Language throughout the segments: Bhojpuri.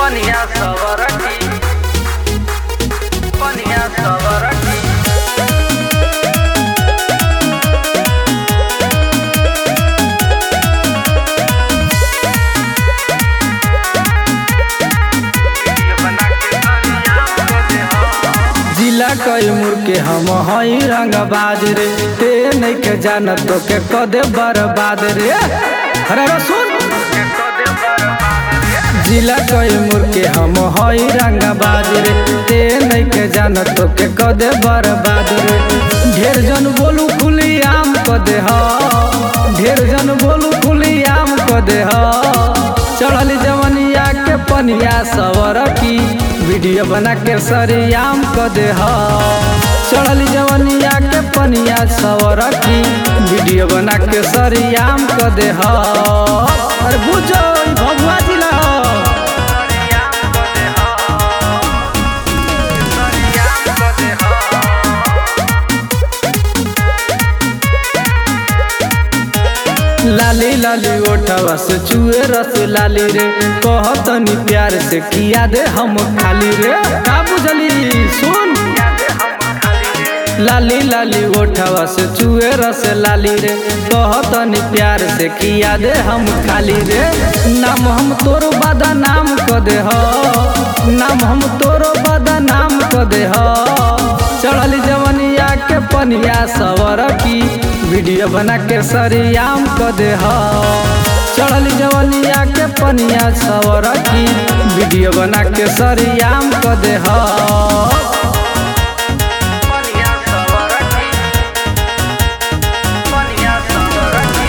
पनिया सवरकी पनिया सवरकी जिला कैमूर के हम हई रंगबाज रे ते नहीं के जानत तो के कदे बर्बाद रे अरे रे सुन जिला कैमूर के हम हई रंगबाज रे ते नहीं के जानत तो के कदे बर्बाद रे ढेर जन बोलू खुली आम कदे ह ढेर जन बोलू खुली आम कदे ह चढ़ल जवनिया के पनिया सवर की वीडियो बना के सरियाम क दे ह चढ़ल जवनिया के पनिया सवर की वीडियो बना के सरियाम क दे ह अरे बुझो ई भगवा जिला ह। लाली लाली ओठवा से चुए रस लाली रे कहतनी प्यार से किया दे हम खाली रे का बुझली सुन लाली लाली ओठवा से चुए रस लाली रे कहतनी प्यार से किया दे हम खाली रे नाम हम तोरो बादा नाम क दे ह नाम हम तोरो बादा नाम क दे ह चढ़ली जवनिया के पनिया सवर की वीडियो बना के सरियाम क दे ह चढ़ली जवनिया के पनिया सवर की वीडियो बना के सरियाम क दे ह पनिया सवरकी पनिया सवरकी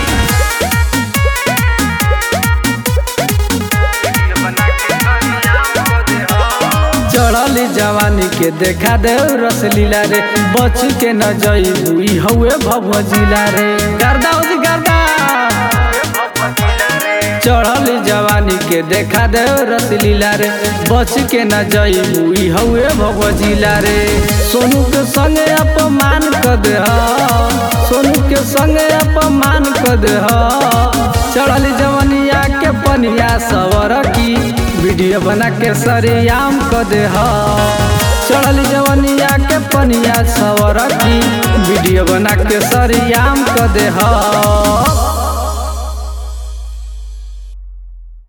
वीडियो बना के सरियाम क दे ह चढ़ली जवानी के देखा दे रसलीला रे बच के न जईबू ई हउए भव जिला रे गर्दा उदी गर्दा चढ़ली जवानी के देखा दे रसलीला रे बच के न जईबू ई हउए भव जिला रे सोनू के संगे अपमान क दे ह सोनू के संगे अपमान क दे ह चढ़ली जवनिया के पनिया सवर की वीडियो बना के सरियाम क दे ह चढ़ली जवनिया के पनिया सवर की वीडियो बना के सरियाम क दे ह